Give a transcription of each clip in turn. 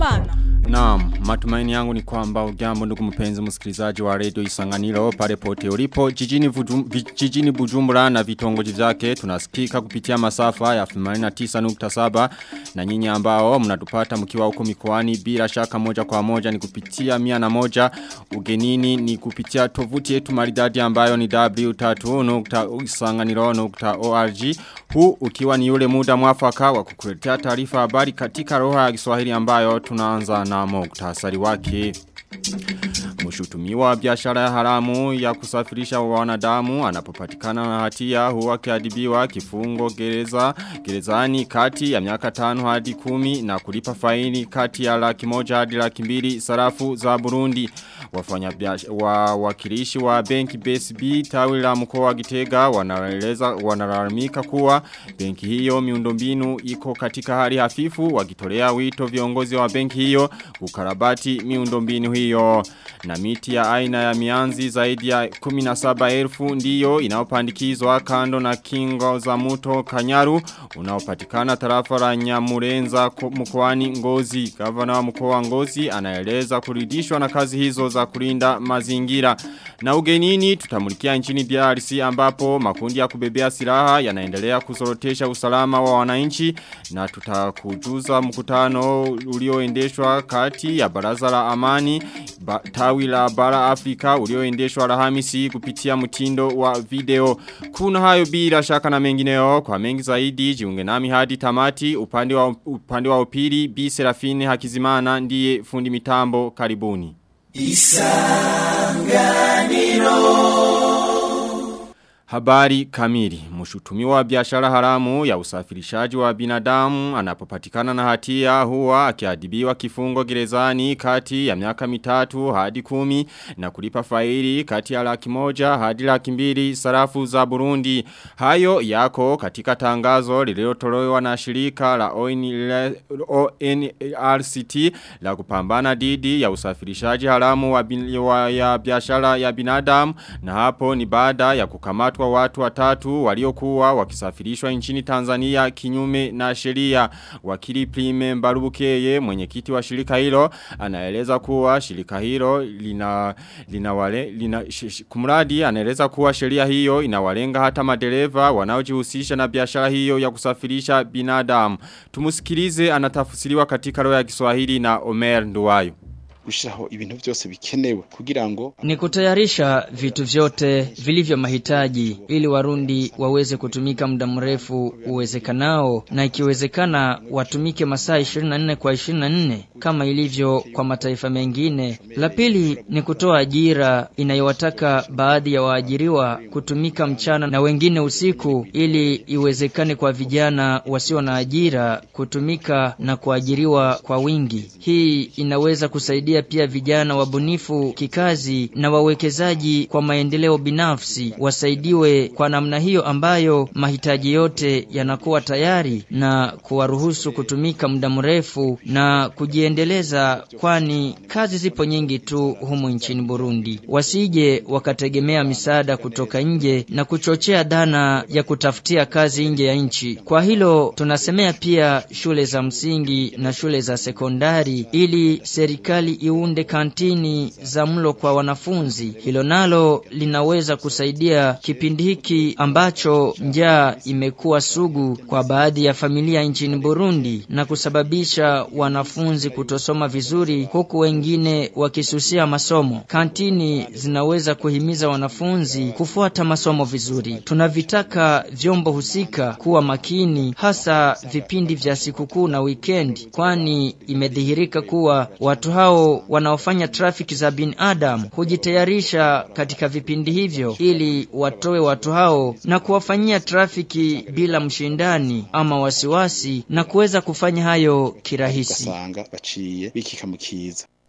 Habyarimana. Naam, matumaini yangu ni kwamba ujambo ndugu mpenzi msikilizaji wa Radio Isanganiro pale pote ulipo jijini, vujum, jijini Bujumbura na vitongoji vyake tunasikika kupitia masafa ya 89.7 na nyinyi ambao mnatupata mkiwa huko mikoani bila shaka moja kwa moja ni kupitia mia na moja ugenini ni kupitia tovuti yetu maridadi ambayo ni w3.isanganiro.org huu ukiwa ni yule muda mwafaka wa kukuletea taarifa habari katika roho ya Kiswahili ambayo tunaanza na muktasari wake. Mshutumiwa biashara ya haramu ya kusafirisha wanadamu anapopatikana na hatia huwa kiadibiwa kifungo gereza gerezani kati ya miaka tano hadi kumi na kulipa faini kati ya laki moja hadi laki mbili sarafu za Burundi. Wafanya wa wakilishi wa benki BSB tawi la mkoa wa Gitega wanaeleza wanalalamika kuwa benki hiyo miundombinu iko katika hali hafifu wakitolea wito viongozi wa benki hiyo kukarabati miundombinu hiyo na miti ya aina ya mianzi zaidi ya 17,000 ndiyo inaopandikizwa kando na kingo za muto Kanyaru unaopatikana tarafa la Nyamurenza mkoani Ngozi. Gavana wa mkoa wa Ngozi anaeleza kuridhishwa na kazi hizo za kulinda mazingira. Na ugenini tutamulikia nchini DRC ambapo makundi ya kubebea silaha yanaendelea kusorotesha usalama wa wananchi na tutakujuza mkutano ulioendeshwa kati ya baraza la amani ba, tawi la bara Afrika ulioendeshwa Alhamisi kupitia mtindo wa video. Kuna hayo bila shaka na mengineo kwa mengi zaidi jiunge nami hadi tamati upande wa upande wa upili Bi Serafine Hakizimana ndiye fundi mitambo karibuni. Isanganiro Habari kamili. Mshutumiwa wa biashara haramu ya usafirishaji wa binadamu anapopatikana na hatia huwa akiadibiwa kifungo gerezani kati ya miaka mitatu hadi kumi na kulipa faili kati ya laki moja hadi laki mbili sarafu za Burundi. Hayo yako katika tangazo lililotolewa na shirika la ONRCT la kupambana didi ya usafirishaji haramu wa, bin, wa ya biashara ya binadamu na hapo ni baada ya kukamatwa kwa watu watatu waliokuwa wakisafirishwa nchini Tanzania kinyume na sheria. Wakili Prime Mbarubukeye mwenyekiti wa shirika hilo anaeleza kuwa shirika hilo lina lina wale lina kumradi anaeleza kuwa sheria hiyo inawalenga hata madereva wanaojihusisha na biashara hiyo ya kusafirisha binadamu. Tumusikilize anatafsiriwa katika roho ya Kiswahili na Omer Nduwayo gushiraho ibintu byose bikenewe kugira ngo ni kutayarisha vitu vyote vilivyo mahitaji ili warundi waweze kutumika muda mrefu uwezekanao na ikiwezekana watumike masaa 24 kwa 24 kama ilivyo kwa mataifa mengine. La pili ni kutoa ajira inayowataka baadhi ya waajiriwa kutumika mchana na wengine usiku ili iwezekane kwa vijana wasio na ajira kutumika na kuajiriwa kwa wingi. Hii inaweza kusaidia kusaidia pia vijana wabunifu kikazi na wawekezaji kwa maendeleo binafsi wasaidiwe kwa namna hiyo ambayo mahitaji yote yanakuwa tayari na kuwaruhusu kutumika muda mrefu na kujiendeleza kwani kazi zipo nyingi tu humu nchini Burundi. Wasije wakategemea misaada kutoka nje na kuchochea dhana ya kutafutia kazi nje ya nchi. Kwa hilo tunasemea pia shule za msingi na shule za sekondari ili serikali iunde kantini za mlo kwa wanafunzi. Hilo nalo linaweza kusaidia kipindi hiki ambacho njaa imekuwa sugu kwa baadhi ya familia nchini Burundi na kusababisha wanafunzi kutosoma vizuri huku wengine wakisusia masomo. Kantini zinaweza kuhimiza wanafunzi kufuata masomo vizuri. Tunavitaka vyombo husika kuwa makini hasa vipindi vya sikukuu na weekend kwani imedhihirika kuwa watu hao wanaofanya trafiki za binadamu hujitayarisha katika vipindi hivyo ili watoe watu hao na kuwafanyia trafiki bila mshindani ama wasiwasi na kuweza kufanya hayo kirahisi. baciye bikika mukiza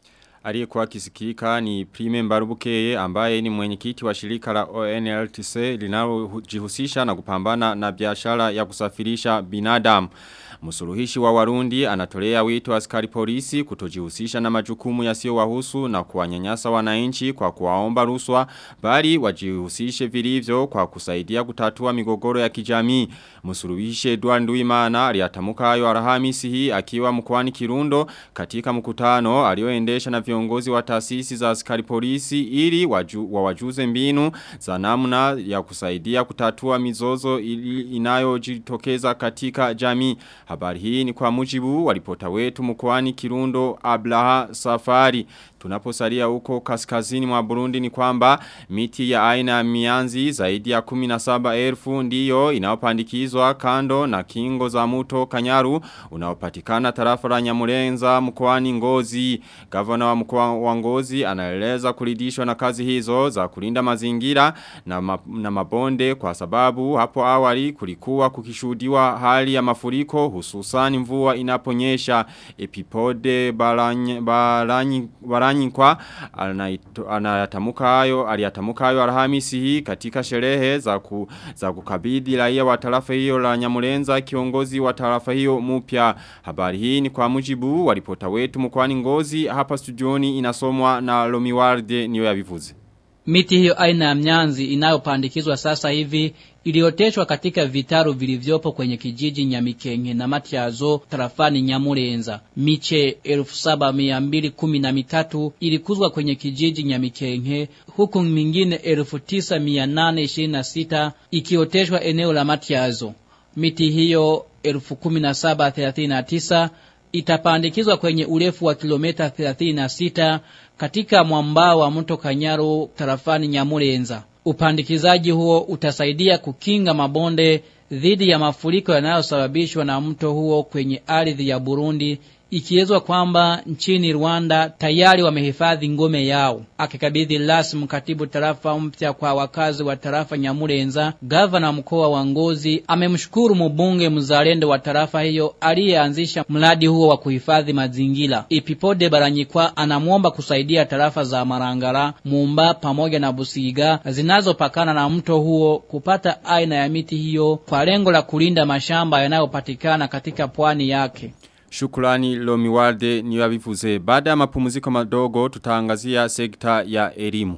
Aliyekuwa kisikika ni Prime Mbarubukeye ambaye ni mwenyekiti wa shirika la ONLTC linalojihusisha na kupambana na biashara ya kusafirisha binadamu. Msuluhishi wa Warundi anatolea wito askari polisi kutojihusisha na majukumu yasiyowahusu na kuwanyanyasa wananchi kwa kuwaomba ruswa bali wajihusishe vilivyo kwa kusaidia kutatua migogoro ya kijamii. Msuluhishi Edward Nduimana aliyatamuka hayo Alhamisi hii akiwa mkoani Kirundo katika mkutano alioendesha na viongozi wa taasisi za askari polisi ili waju, wawajuze mbinu za namna ya kusaidia kutatua mizozo inayojitokeza katika jamii. Habari hii ni kwa mujibu walipota wetu mkoani Kirundo Ablaha Safari. Tunaposalia huko kaskazini mwa Burundi ni kwamba miti ya aina ya mianzi zaidi ya 17,000 ndiyo inaopandikizwa kando na kingo za muto Kanyaru unaopatikana tarafa la Nyamurenza mkoani Ngozi. Gavana wa mkoa wa Ngozi anaeleza kuridhishwa na kazi hizo za kulinda mazingira na, ma, na mabonde kwa sababu hapo awali kulikuwa kukishuhudiwa hali ya mafuriko hususan mvua inaponyesha epipode baranyi, baranyi, baranyi kwa anayatamuka hayo aliyatamuka hayo Alhamisi hii katika sherehe za ku, za kukabidhi raia wa tarafa hiyo la Nyamurenza kiongozi wa tarafa hiyo mpya habari hii ni kwa mujibu wa ripota wetu mkoani Ngozi hapa studioni inasomwa na Lomiwarde niyo yabivuze Miti hiyo aina ya mnyanzi inayopandikizwa sasa hivi ilioteshwa katika vitaru vilivyopo kwenye kijiji Nyamikenge na Matiazo tarafani Nyamurenza. Miche 7213 ilikuzwa kwenye kijiji Nyamikenge huku mingine 9826 ikioteshwa eneo la Matiazo. Miti hiyo 11739 itapandikizwa kwenye urefu wa kilomita 36 katika mwambao wa mto Kanyaru tarafani Nyamurenza. Upandikizaji huo utasaidia kukinga mabonde dhidi ya mafuriko yanayosababishwa na mto huo kwenye ardhi ya Burundi ikielezwa kwamba nchini Rwanda tayari wamehifadhi ngome yao. Akikabidhi rasmi katibu tarafa mpya kwa wakazi wa tarafa Nyamurenza, gavana mkoa wa Ngozi amemshukuru mbunge mzalendo wa tarafa hiyo aliyeanzisha mradi huo wa kuhifadhi mazingira. Ipipode Baranyikwa anamwomba kusaidia tarafa za Marangara, Mumba pamoja na Busiga zinazopakana na mto huo kupata aina ya miti hiyo kwa lengo la kulinda mashamba yanayopatikana katika pwani yake. Shukrani Lomiwalde ni wabivuze. Baada ya mapumziko madogo tutaangazia sekta ya elimu.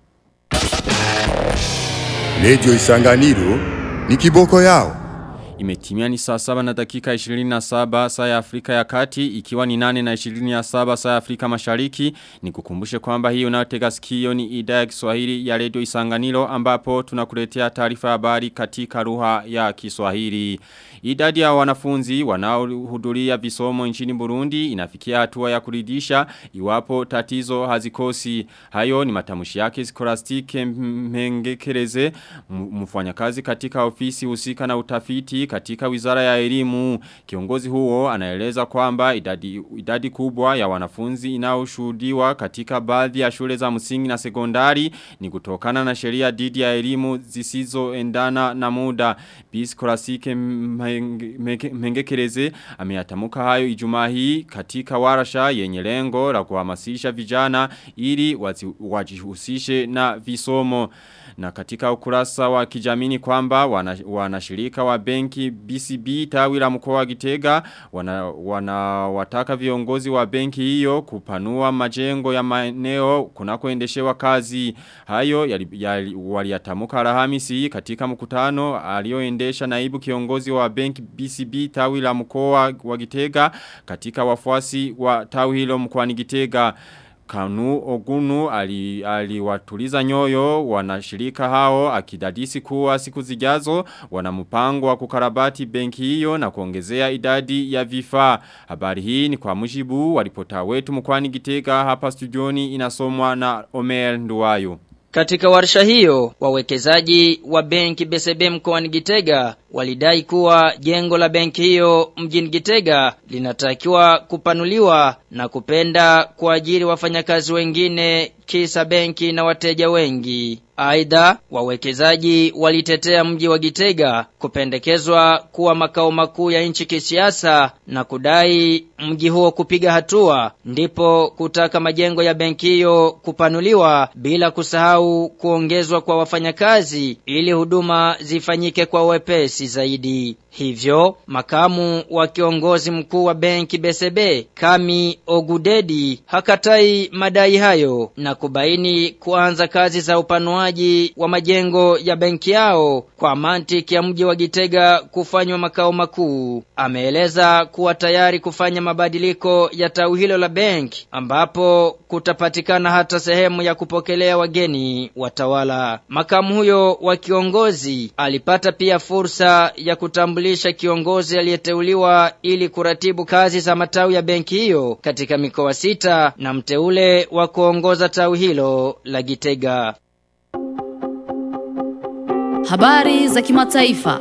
Radio Isanganiro ni kiboko yao. Imetimia ni saa saba na dakika 27 saa ya Afrika ya kati ikiwa ni nane na 27 saa ya Afrika mashariki ni kukumbushe kwamba hii unayotega sikio ni idhaa ya Kiswahili ya Radio Isanganiro ambapo tunakuletea taarifa habari katika lugha ya Kiswahili. Idadi ya wanafunzi wanaohudhuria visomo nchini Burundi inafikia hatua ya kuridhisha iwapo tatizo hazikosi. Hayo ni matamshi yake Skolastike Mhengekereze mfanyakazi katika ofisi husika na utafiti katika wizara ya elimu. Kiongozi huo anaeleza kwamba idadi, idadi kubwa ya wanafunzi inaoshuhudiwa katika baadhi ya shule za msingi na sekondari ni kutokana na sheria dhidi ya elimu zisizoendana na muda. Bis Klasike Mengekereze ameyatamuka hayo Ijumaa hii katika warasha yenye lengo la kuhamasisha vijana ili wajihusishe na visomo. Na katika ukurasa wa kijamini kwamba wanashirika wana wa benki BCB tawi la mkoa wa Gitega wanawataka wana viongozi wa benki hiyo kupanua majengo ya maeneo kunakoendeshewa kazi. Hayo yali, yali, waliyatamuka Alhamisi katika mkutano alioendesha naibu kiongozi wa benki BCB tawi la mkoa wa Gitega katika wafuasi wa tawi hilo mkoani Gitega. Kanu Ogunu aliwatuliza ali nyoyo wanashirika hao akidadisi kuwa siku zijazo wana mpango wa kukarabati benki hiyo na kuongezea idadi ya vifaa. Habari hii ni kwa mujibu walipota wetu mkwani Gitega hapa studioni inasomwa na Omer Nduwayo. Katika warsha hiyo, wawekezaji wa benki BCB mkoani Gitega walidai kuwa jengo la benki hiyo mjini Gitega linatakiwa kupanuliwa na kupenda kuajiri wafanyakazi wengine kisa benki na wateja wengi. Aidha, wawekezaji walitetea mji wa Gitega kupendekezwa kuwa makao makuu ya nchi kisiasa na kudai mji huo kupiga hatua ndipo kutaka majengo ya benki hiyo kupanuliwa bila kusahau kuongezwa kwa wafanyakazi ili huduma zifanyike kwa wepesi zaidi. Hivyo, makamu wa kiongozi mkuu wa benki BCB Kami Ogudedi hakatai madai hayo na kubaini kuanza kazi za upanuaji wa majengo ya benki yao kwa mantiki ya mji wa Gitega kufanywa makao makuu. Ameeleza kuwa tayari kufanya mabadiliko ya tawi hilo la benki ambapo kutapatikana hata sehemu ya kupokelea wageni watawala. Makamu huyo wa kiongozi alipata pia fursa ya kutambulisha kiongozi aliyeteuliwa ili kuratibu kazi za matawi ya benki hiyo katika mikoa sita na mteule wa kuongoza tawi hilo la Gitega. Habari za kimataifa.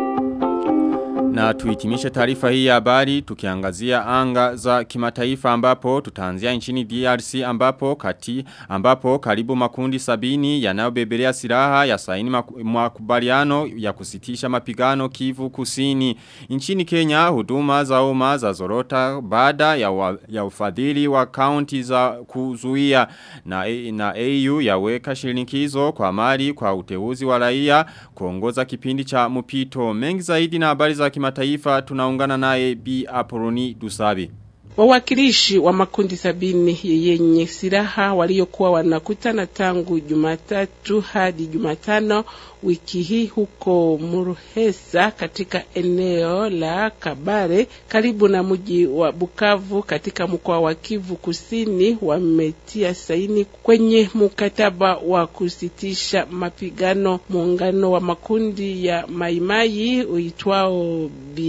Na tuhitimishe taarifa hii ya habari tukiangazia anga za kimataifa ambapo tutaanzia nchini DRC ambapo kati ambapo karibu makundi sabini yanayobebelea silaha ya saini makubaliano ya kusitisha mapigano Kivu Kusini. Nchini Kenya huduma za umma za zorota baada ya, wa, ya ufadhili wa kaunti za kuzuia na, na AU yaweka shirinikizo kwa mali kwa uteuzi wa raia kuongoza kipindi cha mpito mengi zaidi na habari za kimataifa tunaungana naye B Apoloni Dusabe. Wawakilishi wa makundi sabini yenye silaha waliokuwa wanakutana tangu Jumatatu hadi Jumatano wiki hii huko Muruhesa katika eneo la Kabare karibu na mji wa Bukavu katika mkoa wa Kivu Kusini wametia saini kwenye mkataba wa kusitisha mapigano. Muungano wa makundi ya Maimai uitwao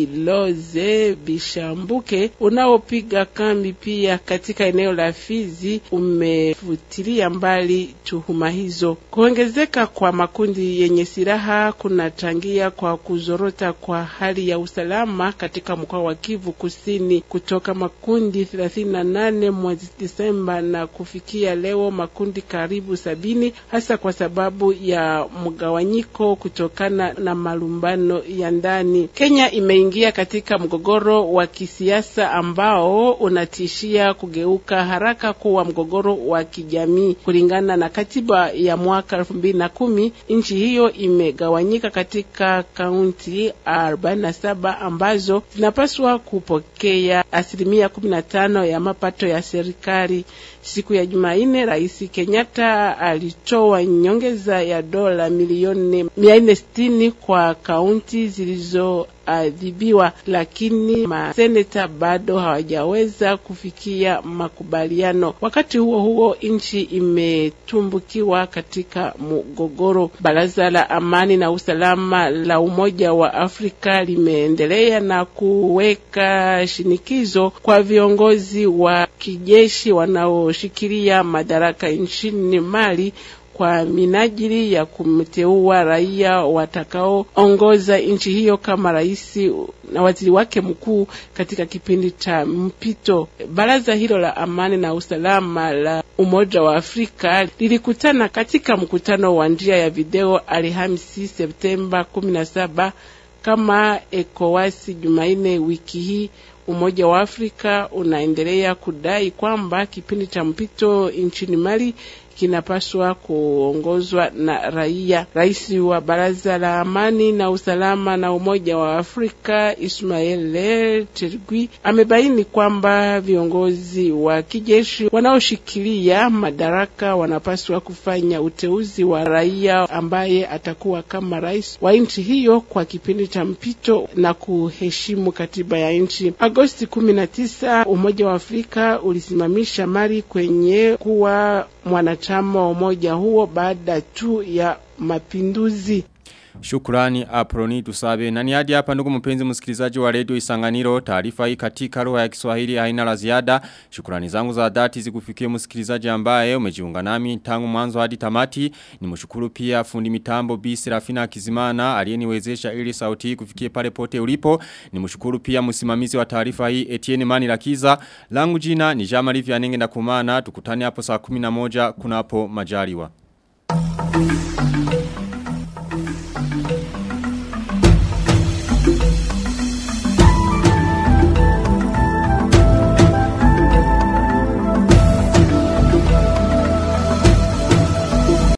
Biloze Bishambuke unaopiga kambi pia katika eneo la Fizi umefutilia mbali tuhuma hizo. Kuongezeka kwa makundi yenye silaha kunachangia kwa kuzorota kwa hali ya usalama katika mkoa wa Kivu Kusini kutoka makundi 38 mwezi Disemba na kufikia leo makundi karibu sabini, hasa kwa sababu ya mgawanyiko kutokana na malumbano ya ndani. Kenya imeingia katika mgogoro wa kisiasa ambao unatishia kugeuka haraka kuwa mgogoro wa kijamii. Kulingana na katiba ya mwaka elfu mbili na kumi, nchi hiyo imegawanyika katika kaunti 47 ambazo zinapaswa kupokea asilimia 15 ya mapato ya serikali. Siku ya Jumanne, Rais Kenyatta alitoa nyongeza ya dola milioni 460 kwa kaunti zilizoadhibiwa, lakini maseneta bado hawajaweza kufikia makubaliano. Wakati huo huo, nchi imetumbukiwa katika mgogoro. Baraza la Amani na Usalama la Umoja wa Afrika limeendelea na kuweka shinikizo kwa viongozi wa kijeshi wanaoshikilia madaraka nchini Mali kwa minajili ya kumteua raia watakaoongoza nchi hiyo kama rais na waziri wake mkuu katika kipindi cha mpito. Baraza hilo la amani na usalama la Umoja wa Afrika lilikutana katika mkutano wa njia ya video Alhamisi Septemba 17 kama ECOWAS Jumanne wiki hii. Umoja wa Afrika unaendelea kudai kwamba kipindi cha mpito nchini Mali kinapaswa kuongozwa na raia. Rais wa Baraza la Amani na Usalama na Umoja wa Afrika Ismail Chergui amebaini kwamba viongozi wa kijeshi wanaoshikilia madaraka wanapaswa kufanya uteuzi wa raia ambaye atakuwa kama rais wa nchi hiyo kwa kipindi cha mpito na kuheshimu katiba ya nchi. Agosti 19 Umoja wa Afrika ulisimamisha Mali kwenye kuwa mwanachama wa umoja huo baada tu ya mapinduzi. Shukrani Aproni Tusabe. Na ni hadi hapa ndugu mpenzi msikilizaji wa redio Isanganiro taarifa hii katika lugha ya Kiswahili haina la ziada. Shukrani zangu za dhati zikufikie msikilizaji ambaye umejiunga nami tangu mwanzo hadi tamati. Nimshukuru pia fundi mitambo Bi Serafina Kizimana aliyeniwezesha ili sauti hii kufikie pale pote ulipo. Nimshukuru pia msimamizi wa taarifa hii Etienne Mani Lakiza. Langu jina ni Jamali Vianenge na kumana tukutane hapo saa 11 kunapo majaliwa.